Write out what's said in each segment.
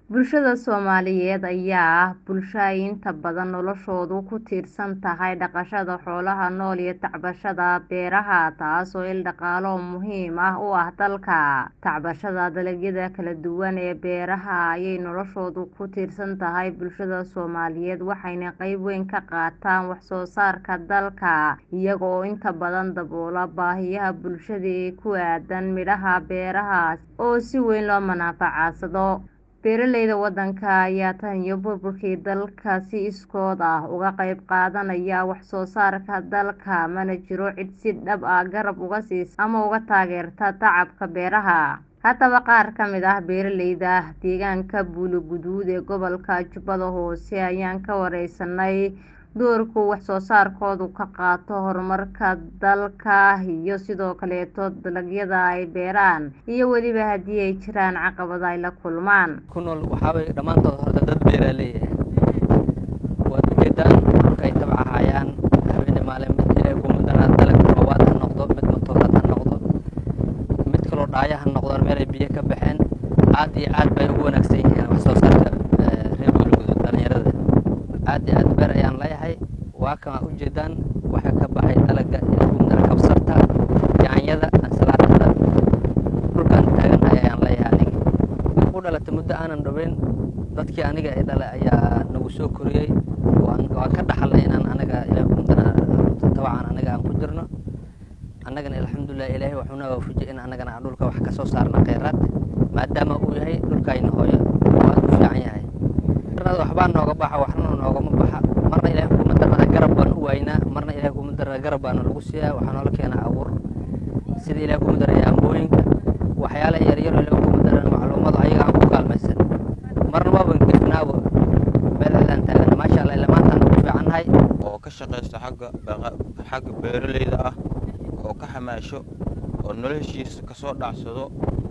Bulshada Soomaaliyeed ayaa ah bulsho ay inta badan noloshoodu ku tiirsan tahay dhaqashada xoolaha nool iyo tacbashada beeraha taas oo il dhaqaale oo muhiim u ah dalka. Tacbashada dalagyada kala duwan ee beeraha ayay noloshoodu ku tiirsan tahay bulshada Soomaaliyeed waxayna qayb weyn ka qaataan wax soo saarka dalka iyaga oo inta badan daboola baahiyaha bulshada ee ku aaddan midhaha beeraha oo si weyn loo manfacadsado. Beeraleyda waddanka ayaa tan iyo burburkii dalka si iskood ah uga qayb qaadanaya wax soo saarka dalka mana jiro cid si dhab ah garab uga siisa ama uga taageerta tacabka beeraha. Haddaba qaar ka mid ah beeraleyda deegaanka Buule-Guduud ee gobolka Jubbada Hoose ayaan ka wareysanay doorka uu wax soo saarkoodu ka qaato horumarka dalka iyo sidoo kaleeto dalagyada ay beeraan iyo weliba haddii ay jiraan caqabado ay la kulmaan. ku nool waxaa waye dhammaantood horta dad beeraley ah waad ujeedaan dhulka ay tabcahayaan habeen maalin mid ilaahay kuma daraa dalag roobaad ha noqdo mid matooraad ha noqdo mid kaloo dhaaya ha noqdaan meel ay biyo ka baxeen aad iyo aad bay ugu wanaagsan yihiin wax soo saarka reer Buule-Guduud dhalinyarada aad iyo aad beer ayaan leeyahay waa kan ujeedaan waxa ka baxay dalaga ilaahay kuma dara kabsarta yaanyada ansalaatada dhulkaan taaganahay ayaan leeyahay aniga u dhalatay muddo aanan dhaweyn dadkii aniga i dhalay ayaa nagu soo koriyey waan waan ka dhaxalnay inaan anaga ilaahay kuma dara tabcan anaga aan ku jirno annagana alxamdulilah ilaahay wuxuu na waafajiyey in annagana aan dhulka wax ka soo saarna kheyraad maadaama uu yahay dhulkayna hooyo oo aad u fiican yahay marnada waxbaa nooga baxa waxna noogama baxa marna ilaahay kuma darnaa garab baan u waynaa marna ilaahay kuma darnaa garab baana lagu siiyaa waxaa noola keenaa abuur sida ilaahay kuma daraya ambooyinka waxyaala yaryar oo ilaahay kuma daran macluumada ayaga aan ku kaalmaysan marna waaban gefnaabo meelahaan taagan maasha allah ilaa maantaan ugu fiicannahay oo ka shaqaysta xagga xagga beeraleyda ah oo ka xamaasho oo noloshiisa kasoo dhacsado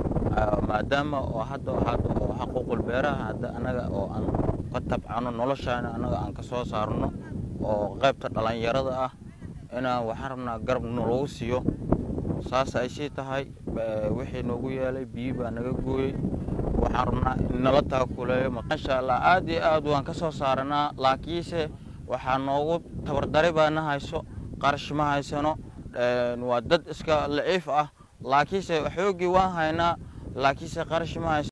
maadaama oo hadda hadda oo xaquuqul beeraha hadda anaga oo aan ka tabcano noloshaana anaga aan kasoo saarno oo qaybta dhalinyarada ah inaan waxaan rabnaa garab nalagu siiyo saas ay sii tahay wixii noogu yeelay biyi baa naga gooyey waxaan rabnaa in nala taakuleeyo maasha allah aad iyo aad waan ka soo saaranaa laakiinse waxaa noogu tabardari baana hayso qarash ma haysano waa dad iska laciif ah laakiinse xooggii waan haynaa laakiinse qarash ma hayso